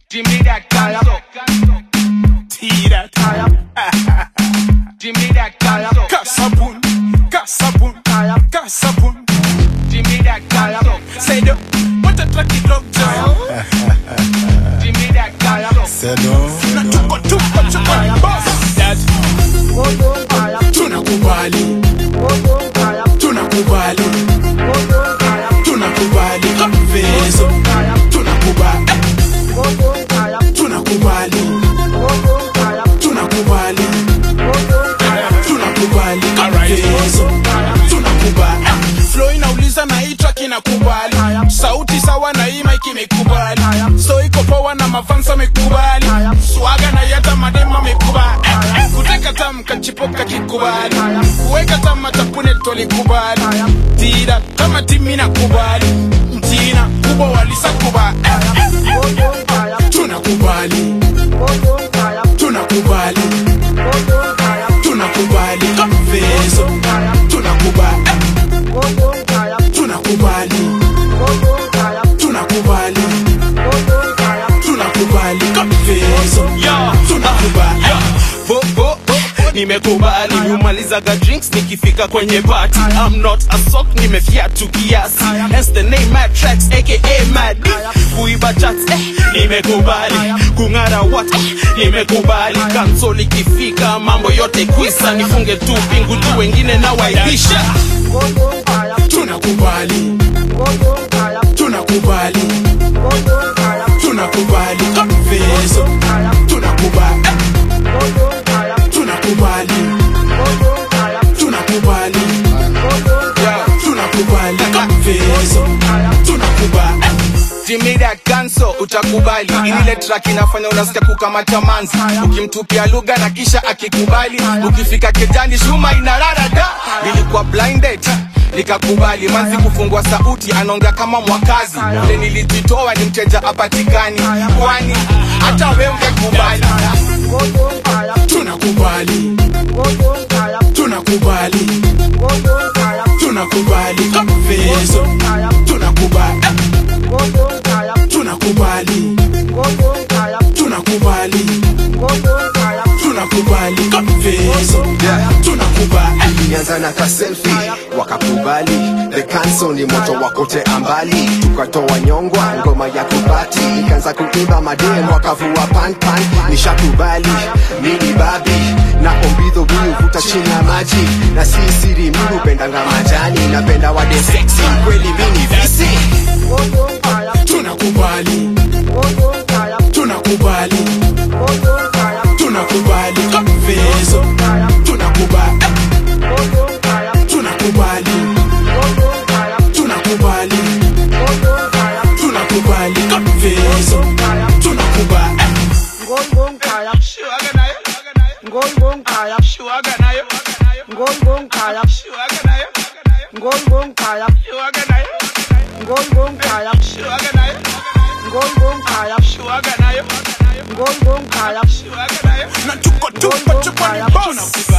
Jimmy that canso. Tira Jimmy that canso. Kasabun Kasabun Kasabun Jimmy that canso. Say no What a tracky dog job Jimmy that canso. Na tuko tuko tuko ni boss Dad Tunakubali Tunakubali Tunakubali Vezo Tunakubali Tunakubali Tunakubali Tunakubali Vezo Tunakubali Flow inauliza na hii track inakubali Sauti sawa na hii mic imekubali So iko power na mafansa amekubali Swaga na yata madema amekubali Kuteka tam kachipoka kikubali Kuweka tam matapune tolikubali Tira kama timi nakubali Mtina kubwa walisa kubali Tunakubali Tunakubali Tunakubali Vezo Tunakubali Tunakubali Tunakubali Tunakubali Vezo Tunakubali Bo, bo, bo, nimekubali humalizaga drinks nikifika kwenye party I'm not a sock nimefiatu kiasi hence the name mad tracks aka mad kuiba chats eh, nimekubali kung'ara what eh, nimekubali kansol ikifika mambo yote kwisa nifunge tu pingu tu wengine na waibisha Tunakubali Tunakubali Tunakubali Vezo Tunakubali Tunakubali Tunakubali Tunakubali Vezo Tunakubali Jimmy that canso utakubali ile track inafanya unasikia kukamata manzi ukimtupia lugha na kisha akikubali ukifika kejani shuma inarara da nilikuwa blinded nikakubali manzi kufungua sauti anaongea kama mwakazi ule nilijitoa ni mteja apatikani kwani hata we ungekubali Tunakubali Tunakubali Tunakubali Vezo Tunakubali Tunakubali Tunakubali Tunakubali Vezo Tunakubali ilianza na kaselfi wakakubali the cancel ni moto wakote ambali tukatoa nyongwa ngoma ya kubati ikaanza kuimba madem wakavua panpan nishakubali mini babi na ombidho mimi huvuta chini ya maji na si siri mimi hupendanga majani napenda wade sexy kweli mini visi Tunakubali Tunakubali Tunakubali Vezo Tunakubali Tunakubali Tunakubali Tunakubali Vezo Tunakubali Shuaga nayo, shuaga nayo, shuaga nayo, shuaga nayo, shuaga nayo, shuaga nayo, shuaga nayo. Na tuko tuko tuko ni boss